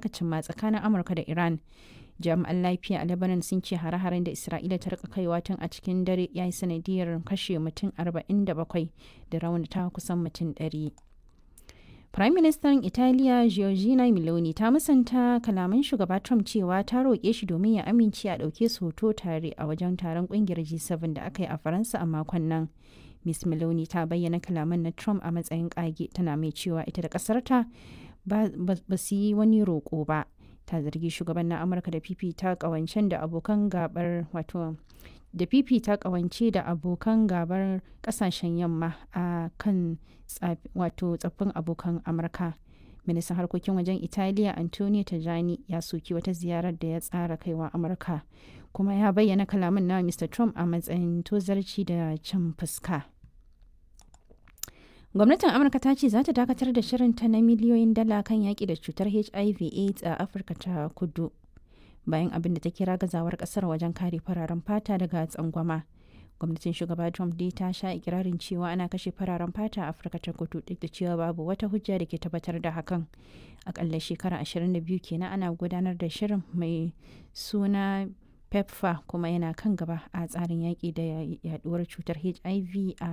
aka cimma tsakanin amurka da iran jami'an lafiya a lebanon sun ce hare-haren da isra'ila ta rika kaiwa tun a cikin dare ya yi sanadiyar kashe mutum 47 da raunata kusan mutum 100 Prime Minister Italiya Giorgina Meloni ta musanta kalaman shugaba Trump cewa ta roƙe shi domin ya amince a ɗauke su hoto tare a wajen taron ƙungiyar G7 da aka yi a Faransa a makon nan. Miss Meloni ta bayyana kalaman na Trump a matsayin ƙage tana mai cewa ita da ƙasarta ba su yi wani roƙo ba. Ta zargi shugaban na Amurka da fifita ƙawancen da abokan gabar wato da fifita kawance da abokan gabar kasashen yamma a kan wato tsaffin abokan amurka ministan harkokin wajen italiya antonio tajani ya soki wata ziyarar da ya tsara kaiwa amurka kuma ya bayyana kalamin na mr trump a matsayin tozarci da cin fuska gwamnatin amurka ta ce za ta dakatar da shirinta na miliyoyin dala kan yaƙi da cutar hiv aids a afirka ta kudu bayan abin da ta kira gazawar kasar wajen kare fararen fata daga tsangwama gwamnatin shugaba trump dai ta sha ikirarin cewa ana kashe fararen fata a afirka ta kudu duk da cewa babu wata hujja da ke tabbatar da hakan akalla shekara 22 kenan ana gudanar da shirin mai suna pepfa kuma yana kan gaba a tsarin yaƙi da yaduwar cutar hiv a